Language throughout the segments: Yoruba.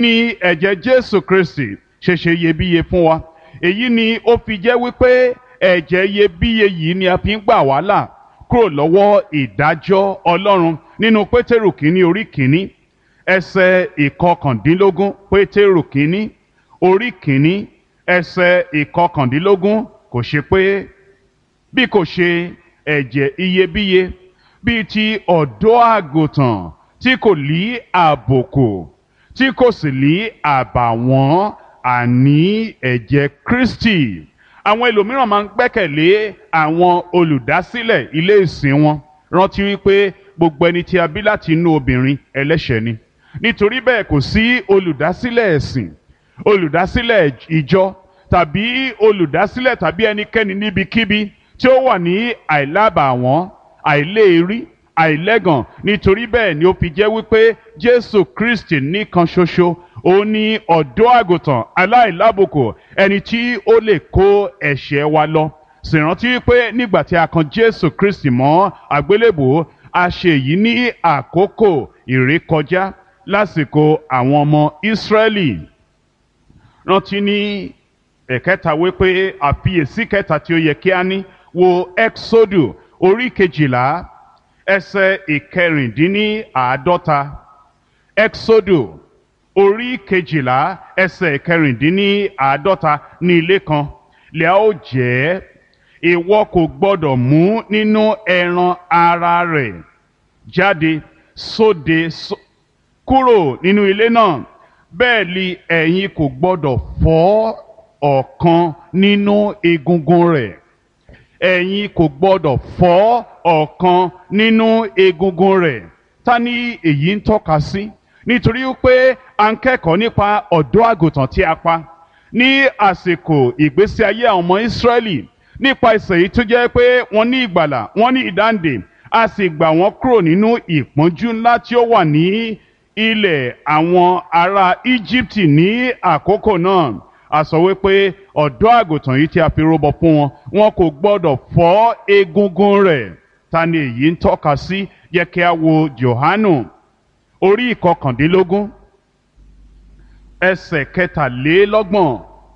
ní ẹ̀jẹ̀ jésù kristi ṣe ṣe iyebíye fún wa èyí ni ó fi jẹ́ wípé ẹ̀jẹ̀ iyebíye yìí ni a fi ń gbà wá là kúrò lọ́wọ́ ìdájọ́ ọlọ́run nínú pétérù kínní orí kínní ẹsẹ̀ ìkọkàndínlógún pétérù kínní orí kínní ẹsẹ̀ ìkọkàndínlógún kò ṣe pé bí kò ṣe ẹ̀jẹ̀ iyebíye bíi ti ọ̀dọ́ àgùntàn tí kò lí àbùkù tí kò sì lí àbàwọ́n àní ẹ̀jẹ̀ Kristi àwọn ẹlòmíràn máa ń gbẹ́kẹ̀lé àwọn olùdásílẹ̀ ilé ìsìn wọn rántí wípé gbogbo ẹni tí a bí láti inú obìnrin ẹlẹ́ṣẹ̀ ni nítorí bẹ́ẹ̀ kò sí olùdásílẹ̀ ẹ̀sìn olùdásílẹ̀ ìjọ tàbí olùdásílẹ̀ tàbí ẹnikẹ́ni níbikíbi tí ó wà ní àìlábàwọ́n àìléèrí àìlẹ́gàn nítorí bẹ́ẹ̀ ni ó fi jẹ́ wípé Jésù Kristi nìkan ṣoṣo ó ní ọ̀dọ́ àgùntàn aláìlábùkù ẹni tí ó lè kó ẹ̀ṣẹ̀ wa lọ sì rántí wípé nígbà tí a kan Jésù Kristi mọ́ àgbélébùú a ṣe èyí ní àkókò ìrékọjá lásìkò àwọn ọmọ Ísírẹ́lì rántí ní ẹ̀kẹta wípé àfiyèsí kẹta tí ó yẹ kí a ní wo Exodus orí kejìlá ẹsẹ̀ ìkẹrìndínláàádọ́ta Exodus orí kejìlá ẹsẹ̀ ìkẹrìndínláàádọ́ta ní ilé kan lè a ó jẹ́ ìwọ kò gbọ́dọ̀ mú nínú ẹran ara rẹ̀ jáde sóde kúrò nínú ilé náà bẹ́ẹ̀ ni ẹ̀yin kò gbọ́dọ̀ fọ́ ọ̀kan nínú egungun rẹ̀ ẹ̀yin kò gbọ́dọ̀ fọ́ ọ̀kan nínú egungun rẹ̀ ta ni èyí ń tọ́ka sí nítorí pé a ń kẹ́kọ̀ọ́ nípa ọ̀dọ́ àgùntàn tí a pa ní àsìkò ìgbésí ayé àwọn ọmọ Ísírẹ́lì nípa ìsẹ̀ yìí tó jẹ́ pé wọ́n ní ìgbàlà wọ́n ní ìdáǹdè a sì gbà wọ́n kúrò nínú ìpọ́njú ńlá tí ó wà ní ilẹ̀ àwọn ará Íjíbítì ní àkókò náà a sọ wípé ọ̀dọ́ àgùntàn yìí tí a fi rúbọ fún wọn wọn kò gbọ́dọ̀ fọ́ egungun rẹ̀ ta ni èyí ń tọ́ka sí yẹ kí a wo Jòhánù orí ìkọkàndínlógún ẹsẹ̀ kẹtàlélọ́gbọ̀n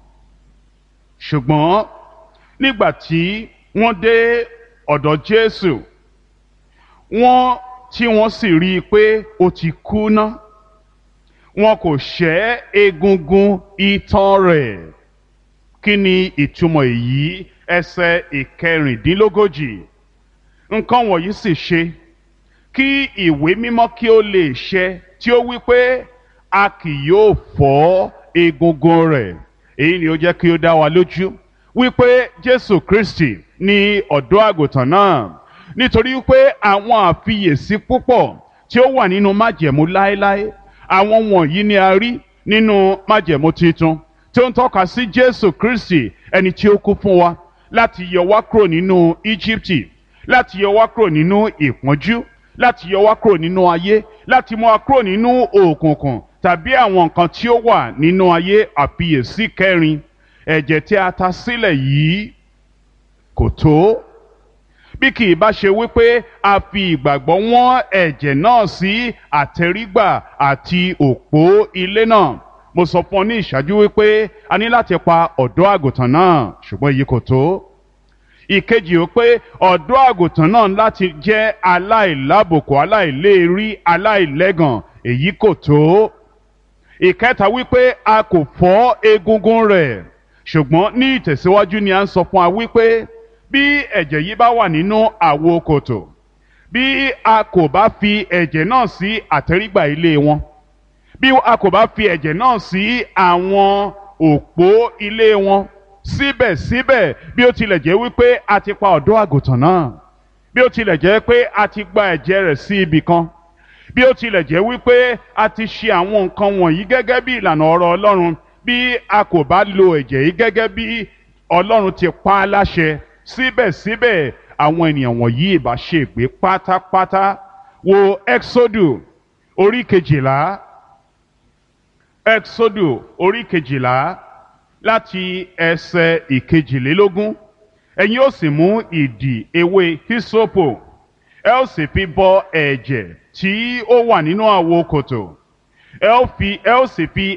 ṣùgbọ́n nígbà tí wọ́n dé ọ̀dọ̀ Jésù wọ́n tí wọ́n sì rí i pé ó ti kú ná wọn kò ṣẹ́ egungun itan rẹ̀ kí ni ìtumọ̀ èyí ẹsẹ̀ ìkẹrìndínlógójì nǹkan wọ̀nyí sì ṣe kí ìwé mímọ́ kí ó lè ṣẹ tí ó wí pé a kì yóò fọ́ egungun rẹ̀ èyí ni ó jẹ́ kí ó dá wa lójú wípé Jésù Kristi ni ọ̀dọ́ àgùntàn náà nítorí wípé àwọn àfiyèsí púpọ̀ tí ó wà nínú májẹ̀mú láéláé àwọn wọ̀nyí ni a rí nínú májẹ̀mú tuntun tí ó ń tọ́ka sí Jésù Kristi ẹni tí ó kú fún wa láti yọ wá kúrò nínú Íjíbítì láti yọ wá kúrò nínú ìpọ́njú láti yọ wá kúrò nínú ayé láti mú wa kúrò nínú òkùnkùn tàbí àwọn nǹkan tí ó wà nínú ayé àfiyèsí kẹrin ẹ̀jẹ̀ tí a ta sílẹ̀ yìí kò tó bí kì í bá ṣe wípé a fi ìgbàgbọ́ wọ́n ẹ̀jẹ̀ náà sí àtẹrígbà àti òpó ilé náà mo sọ fún ọ ní ìṣáájú wípé a ní láti pa ọ̀dọ́ àgùntàn náà ṣùgbọ́n èyí kò tó ìkejì ó pé ọ̀dọ́ àgùntàn náà láti jẹ́ aláìlábòkù aláìléèrí aláìlẹ́gàn èyí kò tó ìkẹta wípé a kò fọ́ egungun rẹ̀ ṣùgbọ́n ní ìtẹ̀síwájú ni a ń sọ fún wa wípé bí ẹ̀jẹ̀ yìí bá wà nínú àwo kòtò bí a kò bá fi ẹ̀jẹ̀ náà sí àtẹ́rígbà ilé wọn bí a kò bá fi ẹ̀jẹ̀ náà sí àwọn òpó ilé wọn síbẹ̀síbẹ̀ bí ó tilẹ̀ jẹ́ wípé a ti pa ọ̀dọ́ àgùntàn náà bí ó tilẹ̀ jẹ́ pé a ti gba ẹ̀jẹ̀ rẹ̀ sí ibì kan bí ó tilẹ̀ jẹ́ wípé a ti ṣe àwọn nǹkan wọ̀nyí gẹ́gẹ́ bí ìlànà ọ̀rọ̀ Ọlọ́run bí a kò bá lo ẹ̀jẹ̀ yìí gẹ́gẹ́ bí Ọlọ́run ti pa á láṣẹ síbẹ̀síbẹ̀ àwọn ènìyàn wọ̀nyí ìbá ṣègbé pátápátá wo Exodus orí kejìlá Exodus orí kejìlá láti ẹsẹ̀ ìkejìlélógún ẹ̀yin ó sì mú ìdì ewé hisopo ẹ ó sì fi bọ ẹ̀jẹ̀ tí ó wà nínú àwo kòtò ẹ ó fi ẹ ó sì fi